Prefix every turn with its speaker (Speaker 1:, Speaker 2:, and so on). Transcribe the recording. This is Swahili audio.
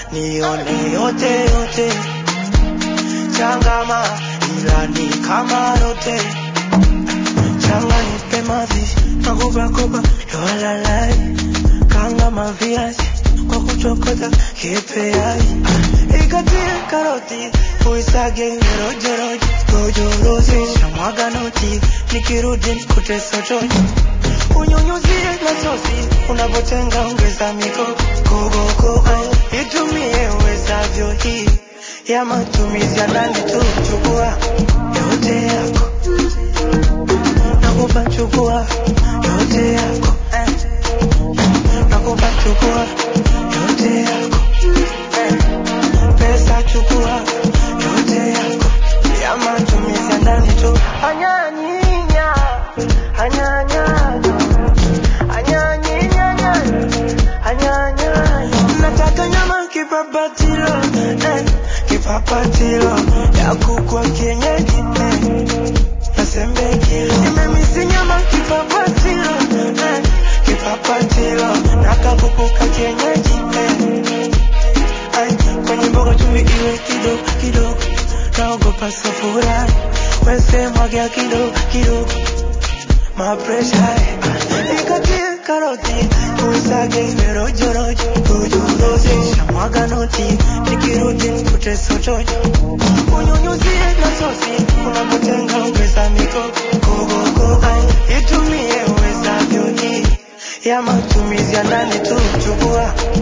Speaker 1: nione yote yote, changama ila ni kama rote, changa nipe mavi nakupa kopa yowalalai, kanga maviazi kwa kuchokota kipeai, ikatie karoti uisage rojeroje rojorozi shamwaga noti nikirudi nikute sotoji unyunyuzie na sosi unapotenga ongeza miko kogoko itumie uwezavyo hii ya matumizi ya ndani tu chukua yote yako nakupa chukua yote yako eh. nakupa chukua yote yako eh. pesa chukua yote yako ya matumizi ya ndani tu anyanyinya anyanyanyo anyanyinya anyanyanya nataka nyama kipapatilo eh, kipapatilo ya kukwa kienyeji eh, nasembekilo nimemisi nyama kipapatilo eh, kipapatilo nakakukuka kienyeji eh, Ay, kwenye mboga chumvi iwe kidogo kidogo, naogopa safura wese mwagia kidogo kidogo, mapresha ikatie karoti uisage iwe rojo rojo rojo rozi shamwaga noti nikirudi nikute sotojo unyunyuzie na sosi unapotenga ongeza mikoko kogoko Ay, itumie uwezavyo hii ya matumizi ya ndani tu chukua